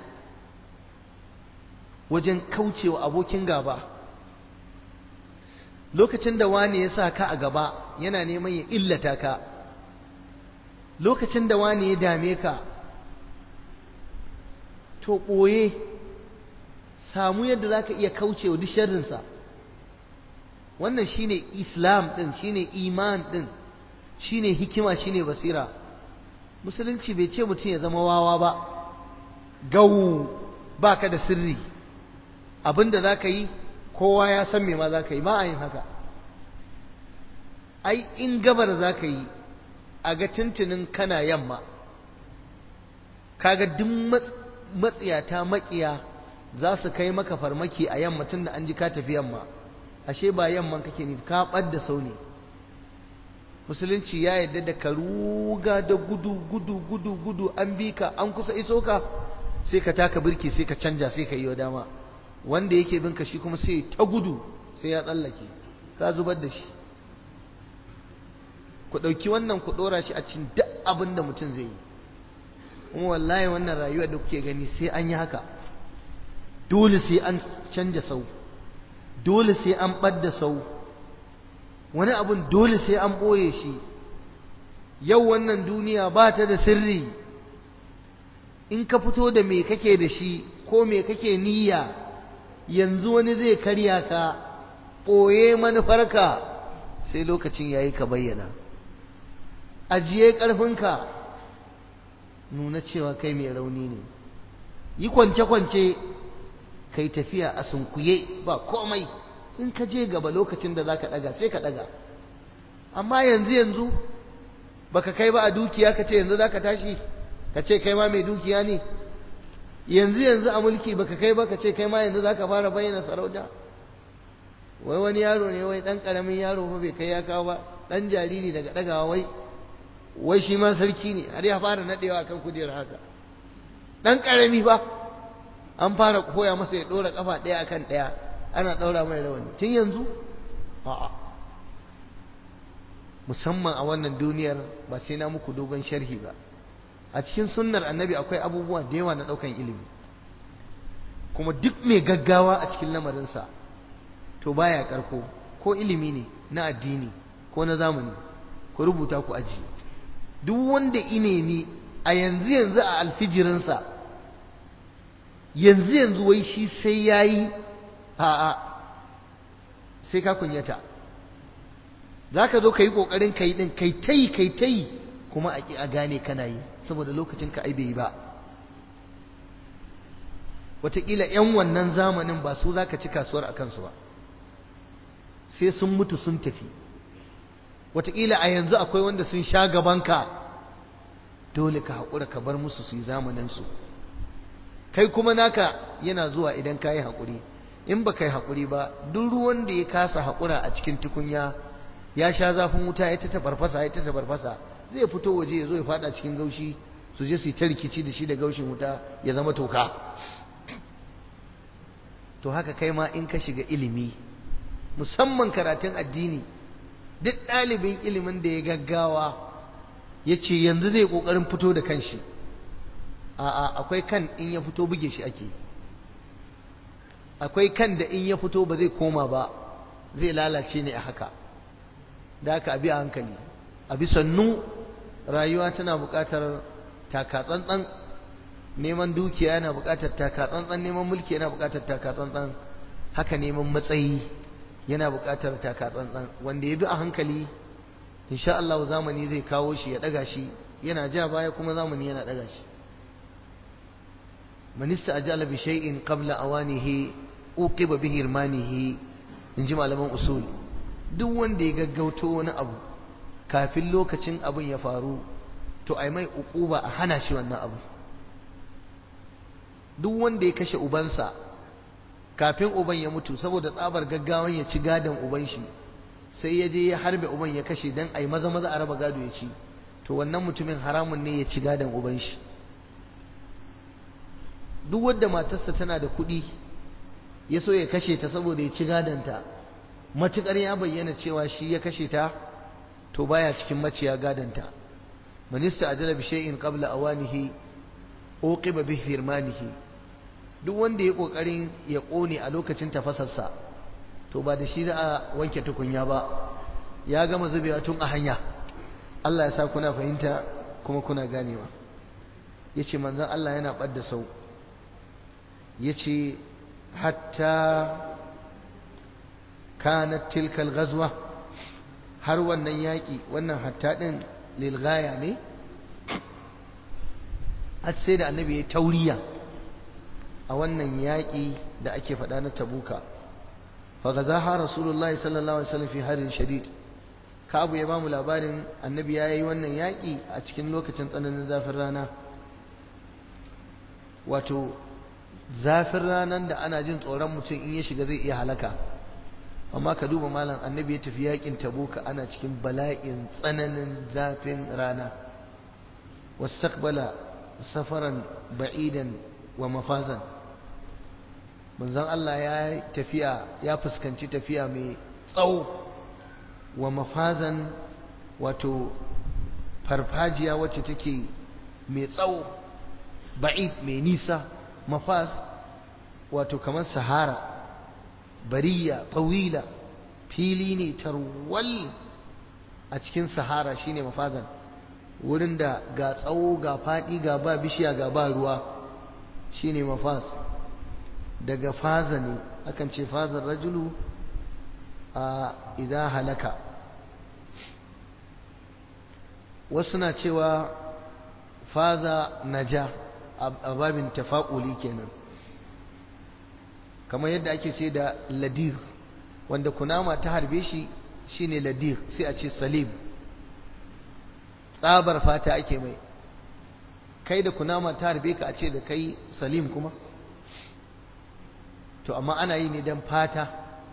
wajen kaucewa abokin gaba lokacin da wani ya sa ka a gaba yana neman ya illata ka lokacin da wani ya dame ka to ɓoye samu yadda za ka iya kaucewa duk sharrinsa wannan shine islam ɗin shine iman ɗin shine hikima shine basira musulunci bai ce mutum ya zama wawa ba gau ba ka da sirri abinda za ka yi kowa ya san me ma za ka yi ba a yin haka ai in gabar za ka yi a ga tuntunin kana yamma kaga duk matsiyata makiya za su kai maka farmaki a yamma tun da an ji ka tafi yamma ashe ba yamman kake ne ka ɓadda sau ne musulunci ya yarda da ka ruga da gudu gudu gudu gudu an bi ka an kusa iso ka sai ka taka birki sai ka canja sai ka yi dama wanda yake bin ka shi kuma sai ta gudu sai ya tsallake ka zubar da shi ku ɗauki wannan ku ɗora shi a cikin duk abin da mutum zai yi kuma wallahi wannan rayuwa da kuke gani sai an yi haka dole sai an canja sau dole sai an ɓadda sau wani abun dole sai an ɓoye shi yau wannan duniya ba ta da sirri in ka fito da me kake da shi ko me kake niyya yanzu wani zai karya ka ɓoye manufarka sai lokacin yayi ka bayyana ajiye ƙarfinka nuna cewa kai mai rauni ne yi kwance-kwance kai tafiya a sunkuye ba komai in ka je gaba lokacin da za ka ɗaga sai ka ɗaga amma yanzu yanzu baka kai ba a dukiya ka ce yanzu za ka tashi ka ce kai ma mai dukiya ne yanzu yanzu a mulki baka kai ba ka ce kai ma yanzu za ka fara bayyana sarauta wai wani yaro ne wai ɗan ƙaramin yaro fa bai kai ya kawo ba ɗan jariri daga ɗagawa wai wai shi ma sarki ne har ya fara naɗewa kan kujerar haka ɗan ƙarami ba an fara koya masa ya ɗora ƙafa ɗaya akan ɗaya ana ɗaura mai rawani tun yanzu a'a musamman a wannan duniyar ba sai na muku dogon sharhi ba a cikin sunnar annabi akwai abubuwa da yawa na ɗaukan ilimi kuma duk mai gaggawa a cikin lamarinsa to baya karko ko ilimi ne na addini ko na zamani ku rubuta ku aji duk wanda inemi a yanzu yanzu a alfijirinsa yanzu yanzu wai shi sai ya yi a'a sai ka kunyata za ka zo ka yi ƙoƙarin ka yi ɗin kai ta yi kai ta yi kuma a ƙi a gane kana yi saboda lokacin ka ai bai yi ba wataƙila 'yan wannan zamanin ba su za ka ci kasuwar a kansu ba sai sun mutu sun tafi wataƙila a yanzu akwai wanda sun sha gabanka dole ka haƙura ka bar musu su yi zamaninsu kai kuma naka yana zuwa idan ka yi haƙuri in ba ka yi haƙuri ba duk ruwan da ya kasa haƙura a cikin tukunya ya sha zafin wuta ya ta tafarfasa ya ta tafarfasa zai fito waje ya zo ya fada cikin gaushi su je su yi ta rikici da shi da gaushin wuta ya zama toka to haka kai ma in ka shiga ilimi musamman karatun addini duk ɗalibin ilimin da ya gaggawa ya ce yanzu zai ƙoƙarin fito da kanshi a'a akwai kan in ya fito buge shi ake akwai kan da in ya fito ba zai koma ba zai lalace ne a haka da haka abi a hankali abi sannu rayuwa tana buƙatar takatsantsan neman dukiya yana buƙatar takatsantsan neman mulki yana buƙatar takatsantsan haka neman matsayi yana buƙatar takatsantsan wanda ya bi a hankali insha Allah zamani zai kawo shi ya ɗaga shi yana ja baya kuma zamani yana ɗaga shi man ista'jala bi shay'in qabla awanihi uqiba bi hirmanihi inji malaman usul duk wanda ya gaggauto wani abu kafin lokacin abin ya faru to ai mai uquba a hana shi wannan abu duk wanda ya kashe ubansa kafin uban ya mutu saboda tsabar gaggawan ya ci gadon uban shi sai ya je ya harbe uban ya kashe dan ai maza maza a raba gado ya ci to wannan mutumin haramun ne ya ci gadon uban shi duk wanda matarsa tana da kuɗi ya so ya kashe ta saboda ya ci gadonta matukar ya bayyana cewa shi ya kashe ta to baya cikin maciya gadonta manista ajala bi shay'in qabla awanihi uqiba bi firmanihi duk wanda ya kokarin ya kone a lokacin tafasarsa to ba da shi za a wanke tukunya ba ya gama zubewa tun a hanya Allah ya sa kuna fahimta kuma kuna ganewa yace manzon Allah yana badda sau yace hatta kanat tilka al-ghazwa har wannan yaki wannan hatta din lil ghaya ne har sai da annabi ya tauriya a wannan yaƙi da ake faɗa na tabuka fa gazaha rasulullahi sallallahu alaihi wasallam fi harin shadid ka abu ya ba mu labarin annabi ya yi wannan yaƙi a cikin lokacin tsananin zafin rana wato zafin ranar da ana jin tsoron mutum in ya shiga zai iya halaka amma ka duba malam annabi ya tafi yaƙin tabuka ana cikin bala'in tsananin zafin rana واستقبل سفرا بعيدا ومفازا manzon Allah ya tafiya ya fuskanci tafiya mai tsawo wa mafazan wato farfajiya wacce take mai tsawo ba'id mai nisa mafaz wato kamar sahara bariya tawila fili ne tarwal a cikin sahara shine mafazan wurin da ga tsawo ga faɗi ga ba bishiya ga ba ruwa shine mafaz daga faza ne akan ce fazar rajulu a idan halaka wasu na cewa faza naja a babin tafa'uli kenan kamar yadda ake ce da ladir wanda kunama ta harbe shi shine ladir sai a ce salim tsabar fata ake mai kai da kunama ta harbe ka a ce da kai salim kuma to amma ana yi ne don fata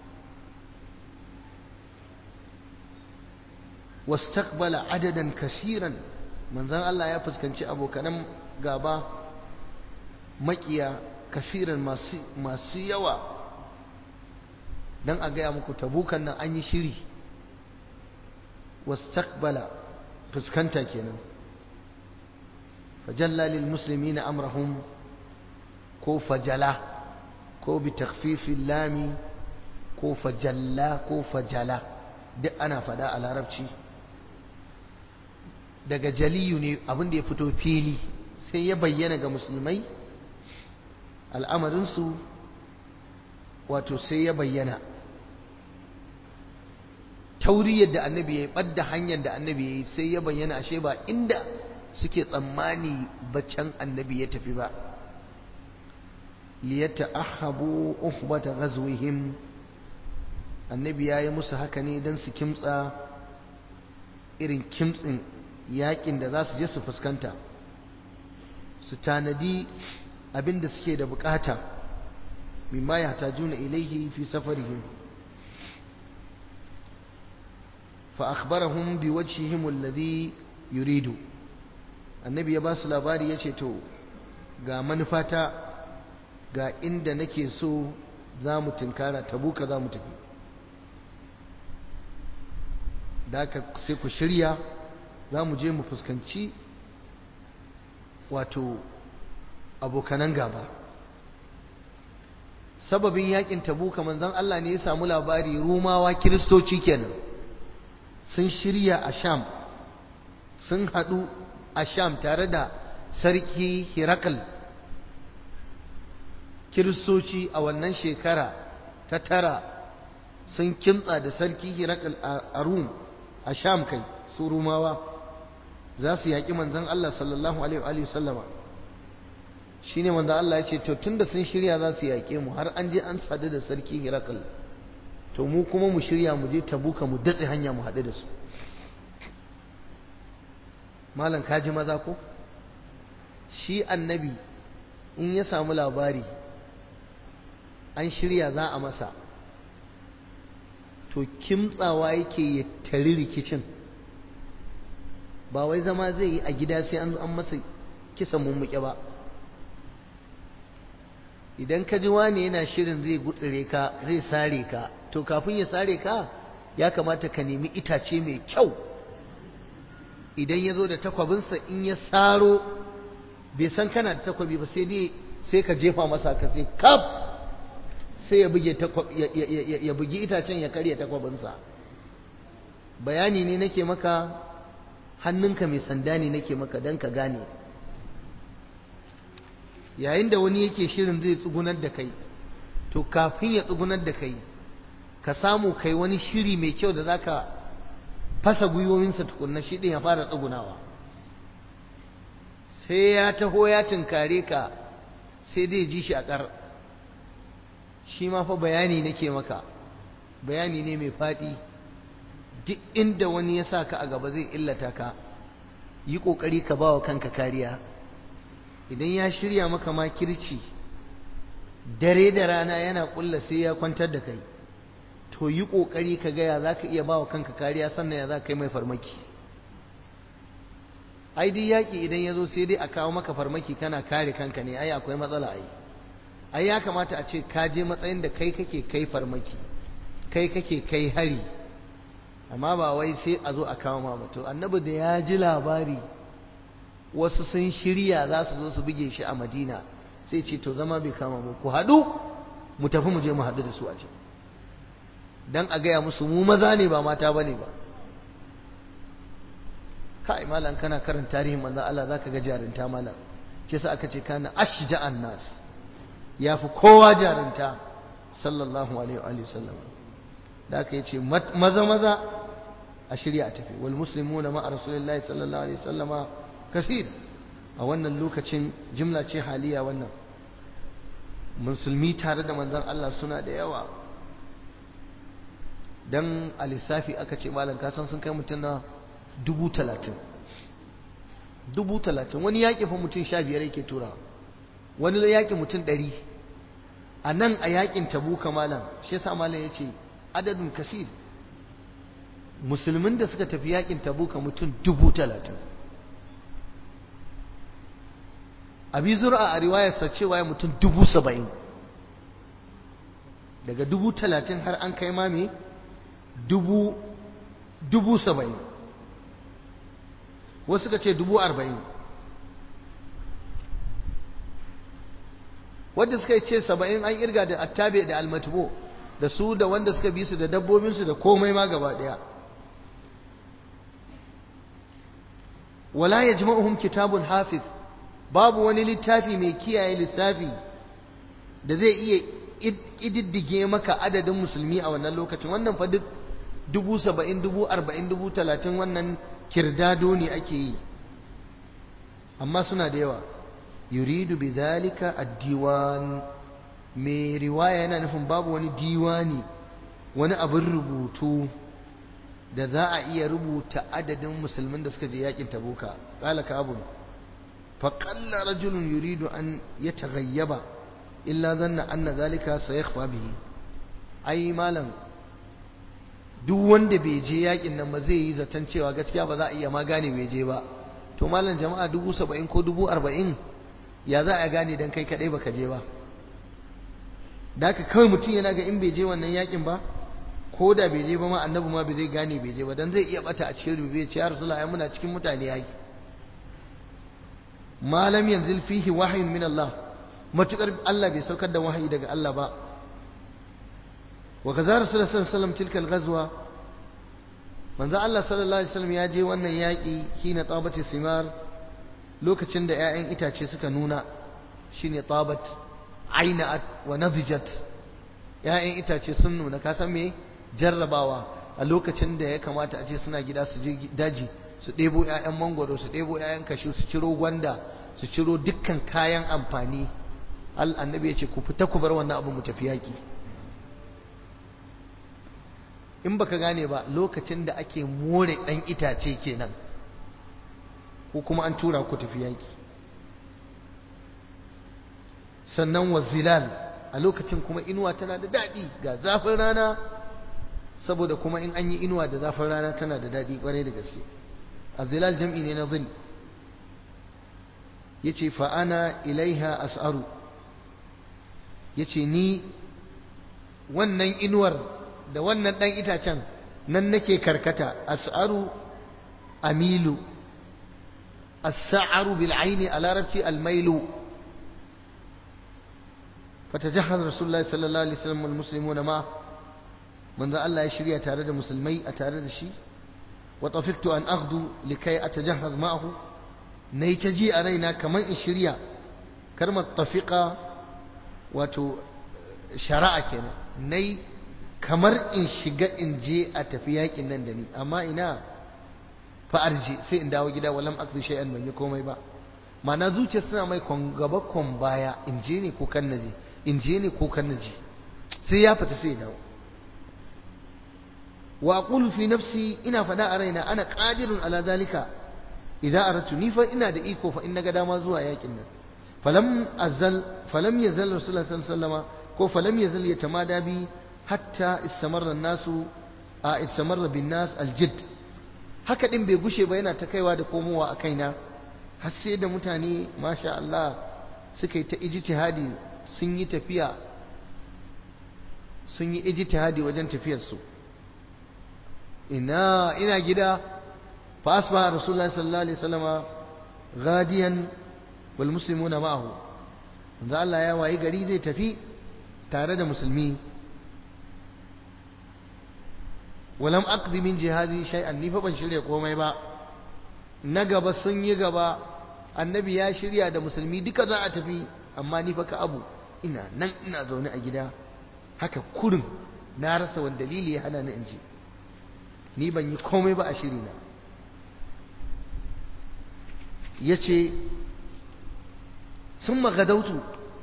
wastaqbala adadan kasiran manzon Allah ya fuskanci abokanan gaba makiya kasiran masu masu yawa dan a gaya muku tabukan nan an yi shiri wastaqbala fuskanta kenan fajalla lil muslimina amrahum ko fajala ko bi takhfifil lami ko fajalla ko fajala duk ana fada a larabci daga jaliyu ne abin da ya fito fili sai ya bayyana ga musulmai al'amarinsu wato sai ya bayyana tauriyar da annabi ya yi ɓadda hanyar da annabi ya yi sai ya bayyana ashe ba inda suke tsammani bacan annabi ya tafi ba liyata ahabu uhbata ghazwihim annabi ya yi musu haka ne don su kimtsa irin kimtsin yakin da za su je su fuskanta su tanadi abin da suke da bukata mimma ya juna ilaihi fi safarihim fa akhbarahum bi wajhihim alladhi yuridu annabi ya ba su labari yace to ga manufata ga inda nake so za mu tinkara tabuka za mu tafi da aka sai ku shirya za mu je mu fuskanci wato abokanan gaba sababin yakin tabuka manzon Allah ne ya samu labari rumawa kiristoci kenan sun shirya a sham sun haɗu a sham tare da sarki hirakal kiristoci a wannan shekara ta tara sun kimtsa da sarki hirakal a rum a sham kai su rumawa za su yaƙi manzan Allah sallallahu alaihi wa sallama shi ne manzan Allah ya ce to tun da sun shirya za su yaƙe mu har an je an sadu da sarki hirakal to mu kuma mu shirya mu je tabuka mu datse hanya mu haɗu da su malam kaji maza ko shi annabi in ya samu labari an shirya za a masa to kimtsawa yake ya tari rikicin ba wai zama zai yi a gida sai an an masa kisan mummuke ba idan ka ji wani yana shirin zai gutsire ka zai sare ka to kafin ya sare ka ya kamata ka nemi itace mai kyau idan ya zo da takwabinsa in ya saro bai san kana da takwabi ba sai dai sai ka jefa masa ka sai kaf sai ya buge ya bugi itacen ya karya takwabinsa bayani ne nake maka hannunka mai sanda ne nake maka don ka gane yayin da wani yake shirin zai tsugunar da kai to kafin ya tsugunar da kai ka samu kai wani shiri mai kyau da zaka fasa gwiwoyinsa tukunna shi ɗin ya fara tsugunawa sai ya taho ya tunkare ka sai dai ji shi a ƙar shi ma fa bayani nake maka bayani ne mai faɗi duk inda wani ya sa ka a gaba zai illata ka yi ƙoƙari ka ba wa kanka kariya idan ya shirya maka makirci dare da rana yana ƙulla sai ya kwantar da kai to yi ƙoƙari ka gaya za ka iya ba wa kanka kariya sannan ya za ka yi mai farmaki ai dai yaƙi idan ya zo sai dai a kawo maka farmaki kana kare kanka ne ai akwai matsala ai ai ya kamata a ce ka je matsayin da kai kake kai farmaki kai kake kai hari amma ba wai sai a zo a kawo ma ba to annabi da ya ji labari wasu sun shirya za su zo su buge shi a madina sai ce to zama bai kama mu ku haɗu mu tafi mu je mu haɗu da su a can dan a gaya musu mu maza ne ba mata bane ba kai malam kana karanta tarihin manzon Allah zaka ga jarinta malam shi yasa aka ce kana ashja'an nas yafi kowa jarinta sallallahu alaihi wa sallam da aka yace maza maza a shirya a tafi wal muslimuna ma rasulillahi sallallahu alaihi wasallama kasir a wannan lokacin jimla ce haliya wannan musulmi tare da manzon Allah suna da yawa dan a lissafi aka ce malam kasan sun kai mutum na dubu talatin dubu talatin wani yaƙi fa mutum sha biyar yake tura wani yaƙi mutum ɗari a nan a yaƙin tabuka malam shi yasa malam ya ce adadin kasir musulmin da suka tafi yaƙin tabuka mutum dubu talatin abi zura a riwayarsa cewa ya mutum dubu saba'in daga dubu talatin har an kai mame dubu dubu saba'in wasu suka ce dubu arba'in wadda suka ce saba'in an irga da attabe da almatubo da su da wanda suka bi su da dabbobinsu da komai ma gaba daya wala ya jima'uhum kitabun hafiz babu wani littafi mai kiyaye lissafi da zai iya ƙididdige maka adadin musulmi a wannan lokacin wannan fa duk dubu saba'in dubu arba'in dubu talatin wannan kirdado ne ake yi amma suna da yawa yuridu bi zalika ad-diwan mai riwaya yana nufin babu wani diwani wani abin rubutu da za a iya rubuta adadin musulmin da suka je yakin tabuka qala ka abu fa qalla rajulun yuridu an yataghayyaba illa dhanna anna zalika sayakhfa bihi ai malam duk wanda bai je yakin nan ba zai yi zaton cewa gaskiya ba za a iya ma gane bai je ba to malam jama'a dubu saba'in ko dubu arba'in ya za a gane dan kai kadai baka je ba da haka kawai mutum yana ga in bai je wannan yakin ba ko da bai je ba ma annabi ma bai zai gane bai je ba dan zai iya bata a cikin rubi ya ce ya rasulullah ai muna cikin mutane yaki malam yanzil fihi wahyin min Allah matukar Allah bai saukar da wahayi daga Allah ba wa kaza rasulullah sallallahu alaihi wasallam tilka al-ghazwa manzo Allah sallallahu alaihi wasallam ya je wannan yaki hina tabati simar lokacin da ƴaƴan itace suka nuna shine tabat ainat wa nadijat ƴaƴan itace sun nuna ka san me jarrabawa a lokacin da ya kamata a ce suna gida su je daji su ɗebo ƴaƴan mangwaro su ɗebo ƴaƴan kashu su ciro gwanda su ciro dukkan kayan amfani al annabi ya ce ku fita ku bar wannan abu mu tafi yaki in baka gane ba lokacin da ake more ɗan itace kenan ko kuma an tura ku tafi yaki sannan wa zilal a lokacin kuma inuwa tana da daɗi ga zafin rana saboda kuma in an yi inuwa da zafin rana tana da daɗi ƙwarai da gaske a zilal jam'i ne na zil ya ce fa'ana ilaiha as'aru ya ce ni wannan inuwar da wannan ɗan itacen nan nake karkata as'aru amilu as-sa'aru bil aini a larabci al-mailu فتجهز رسول الله صلى الله عليه وسلم والمسلمون معه من ذا الله يشري أتارد مسلمي أتارد الشي وطفقت أن أغدو لكي أتجهز معه نيتجي أرينا كمان إشريا كرمة طفقة وتو شراء كنا ني kamar in shiga in je a tafi yakin nan da ni amma ina fa arji sai in dawo gida walam akzu shay'an ban yi komai ba ma'ana zuciya suna mai kon gaba kon baya in je ne ko kan naje in je ne ko kan naje sai ya fita sai ya dawo wa aqulu fi nafsi ina fada a raina ana qadirun ala zalika idan aratu ni fa ina da iko fa in naga dama zuwa yakin nan falam azal falam yazal rasulullahi sallallahu alaihi wasallam ko falam yazal yatamada bi hatta istamarra nasu a istamarra bin nas aljid haka din bai gushe ba yana ta kaiwa da komowa a kaina har sai da mutane masha Allah suka yi ta ijtihadi sun yi tafiya sun yi ijtihadi wajen tafiyarsu ina ina gida fa asbaha rasulullahi sallallahu alaihi wasallama ghadiyan wal muslimuna ma'ahu manzo Allah ya wayi gari zai tafi tare da musulmi walam aqdi min jihazi shay'an ni fa ban shirya komai ba na gaba sun yi gaba annabi ya shirya da musulmi duka za a tafi amma ni fa ka abu ina nan ina zaune a gida haka kurin na rasa wani dalili ya hana ni in ji ni ban yi komai ba a shiri na ya ce sun magadautu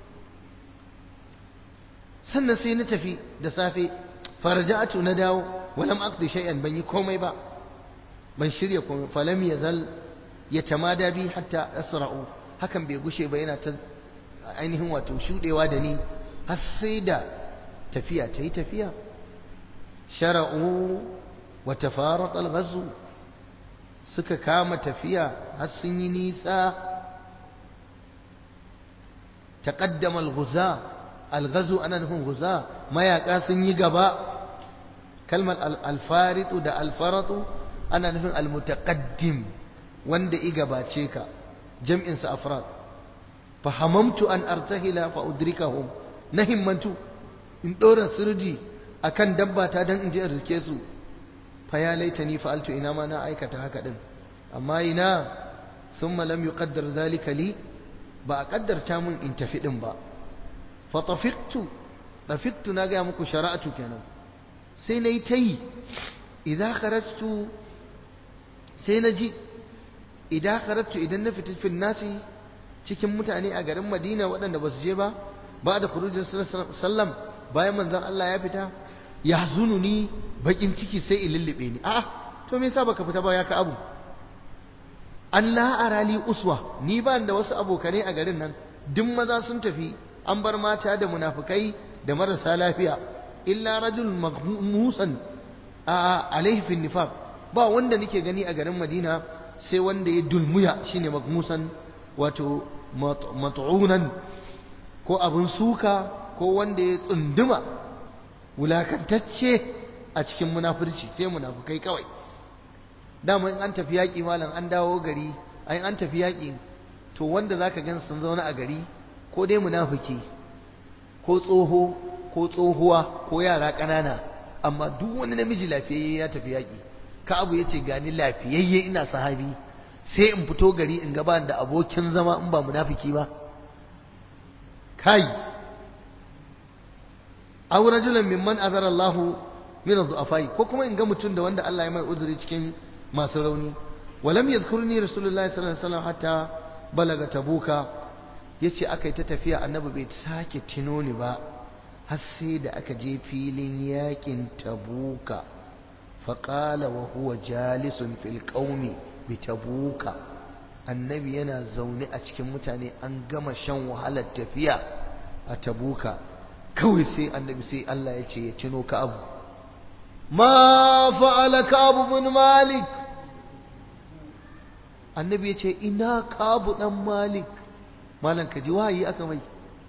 sannan sai na tafi da safe farja'atu na dawo walam aqdi shay'an ban yi komai ba ban shirya komai falam yazal yatamada bi hatta asra'u hakan bai gushe ba yana ta ainihin wato shudewa da ni har sai da tafiya ta yi tafiya shara'u wa tafarat al-ghazw suka kama tafiya har sun yi nisa taqaddama al-ghuza al-ghazw ana nufin ghuza mayaka sun yi gaba kalmar al-faritu da al-faratu ana nufin al-mutaqaddim wanda i gabace ka jam'in sa afrad fahamamtu an artahila fa udrikahum na himmantu in dora sirdi akan dabba ta dan in je in rike su fa ya laitani fa'altu ina ma na aikata haka din amma ina thumma lam yuqaddar zalika li ba a kaddarta mun in tafi din ba fa tafiqtu tafiqtu na ga muku shara'atu kenan sai nayi tayi idan kharajtu sai na ji idan kharajtu idan na fita fil nasi cikin mutane a garin Madina waɗanda ba su je ba ba da khurujin sallam bayan manzon Allah ya fita ya ni bakin ciki sai in lullube ni a'a to me yasa baka fita ba ya ka abu Allah arali uswa ni ba da wasu abokane a garin nan duk maza sun tafi an bar mata da munafukai da marasa lafiya illa rajul maghmusan a alaihi fi nifaq ba wanda nake gani a garin Madina sai wanda ya dulmuya shine maghmusan wato mat'unan ko abin suka ko wanda ya tsunduma wulakantacce a cikin munafurci sai munafukai kawai dama in an tafi yaƙi malam an dawo gari ai an tafi yaƙi to wanda zaka gan sun zauna a gari ko dai munafiki ko tsoho ko tsohuwa ko yara ƙanana amma duk wani namiji lafiyayye ya tafi yaƙi ka abu ya ce gani lafiyayye ina sahabi sai in fito gari in gaba da abokin zama in ba munafiki ba kai aw rajulan mimman azara Allah min adh-dhu'afai ko kuma in ga mutum da wanda Allah ya mai uzuri cikin masu rauni walam yadhkurni rasulullahi sallallahu alaihi wasallam hatta balaga tabuka yace akai ta tafiya annabi bai sake tino ni ba har sai da aka je filin yakin tabuka faqala wa huwa jalisun fil qaumi bi tabuka annabi yana zaune a cikin mutane an gama shan wahalar tafiya a tabuka kawai sai annabi sai Allah ya ce ya tuno ka abu ma fa'ala ka abu bin malik annabi ya ce ina ka abu dan malik malam ka ji wahayi aka mai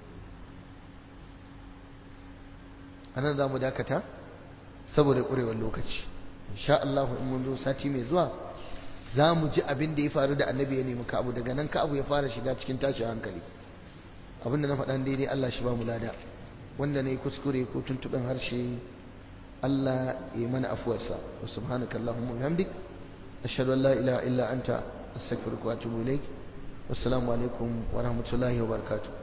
anan za mu dakata saboda ƙurewar lokaci insha Allah in mun zo sati mai zuwa za mu ji abin da ya faru da annabi ya nemi ka'abu daga nan ka'abu ya fara shiga cikin tashin hankali abin da na faɗan daidai Allah shi ba mu lada wanda na yi kuskure ko tuntuɓen harshe Allah ya mana afuwarsa wa subhanaka Allahumma bihamdik ashhadu an la ilaha illa anta astaghfiruka wa atubu ilaik wassalamu alaikum wa rahmatullahi wa barakatuh